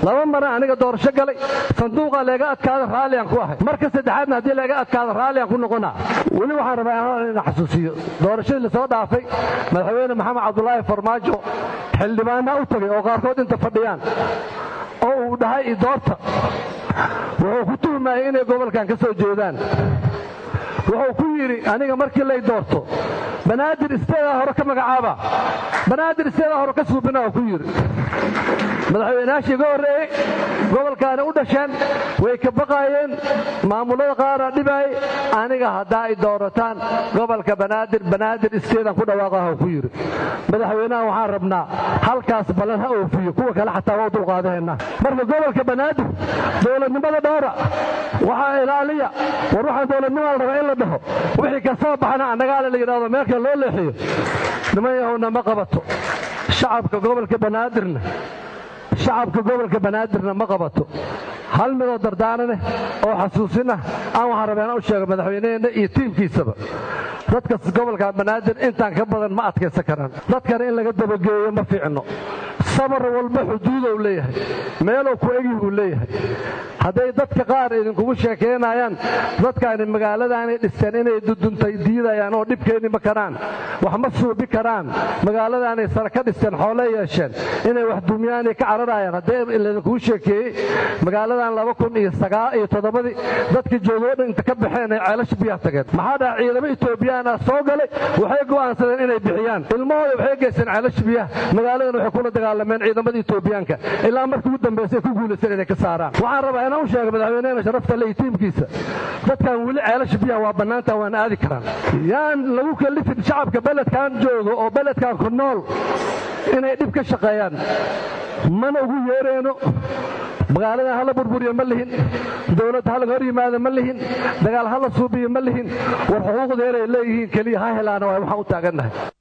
laba mara aniga doorasho galay sanduuqa leega adkaada raalliaan ku ahay marka saddexaadna haddii leega adkaada raalliaan ku noqonaa weli waxaan rabaa ina xasuusiyo doorashadii lasoo dhaafay madaxweyne maxamed cabdulaahi farmaajo xildhibaanaa u tagay oo qaarkood inta fadhiyaan oo uu dhahay idoorta wuxuu ku tuhmayay inay gobolkan ka soo jeedaan wuxuu ku yidhi aniga markii lay doorto banaadir isteedaa hore ka magacaaba banaadir isteedaa hore ka suubina oo ku yidhi madaxweynayaashii iga horreeyey gobolkaana u dhasheen way ka baqaayeen maamulada qaara dhibaayay aniga haddaa ay doorataan gobolka banaadir banaadir isteedaan ku dhawaaqaha ku yidhi madaxweynaha waxaan rabnaa halkaas ballan ha oofiyo kuwa kale xataa waa u dulqaadaheenna marka gobolka banaadir dowladnimada dhowra waxaa ilaaliya war waxaan dowladnimaa la rabaa in la dhaho wixii ka soo baxana annagaale la yidhahdo meelka loo leexiyo niman yahowna ma qabato shacabka gobolka banaadirna shacabka gobolka banaadirna ma qabato hal midoo dardaaraneh oo xasuusinah aan waxaan rabeen u sheego madaxweyneheenna iyo tiimkiisaba dadka gobolka banaadir intaan ka badan ma adkaysan karaan dadkana in laga dabageeyo ma fiicno sabar walba xuduudou leeyahay meelow ku egi uu leeyahay hadday dadka qaar idinkugu sheekaynayaan dadkaani magaaladaanay dhisteen inay duduntay diidayaan oo dhibkeeni ma karaan wax ma suubi karaan magaaladaanay sare ka dhisteen xoole yeesheen inay wax dumyaanay ka cararayaan haddee laydinkugu sheekeeyey magaaladan laba kun iyo sagaa iyo toddobadii dadka joogoo dhan inta ka baxeen ay ceelasha biyaha tageen maxaa dhaha ciidamo etoobiyaana soo galay waxay go'aansadeen inay bixiyaan ilmahooda waxay geysteen ceelasha biyaha magaaladan waxay kula dagaalameen ciidamada etoobiyaanka ilaa markii ugu dambaysay ku guulaysteen inay ka saaraan waxaan rabaa inaan u sheego madaxweyneena sharafta le iyo tiimkiisa dadkan weli ceelasha biyaha waa bannaanta waana aadi karaan yaan lagu kalifin shacabka beledkan joogo oo beledkan ku nool inay dhib ka shaqeeyaan mana ugu yeereyno magaaladan hala burburiyo ma lihin dowladda hala hor yimaada ma lihin dagaal hala suubiyo ma lihin war xuquuqdeeray leeyihiin keliya ha helaana waa waxaan u taagannahay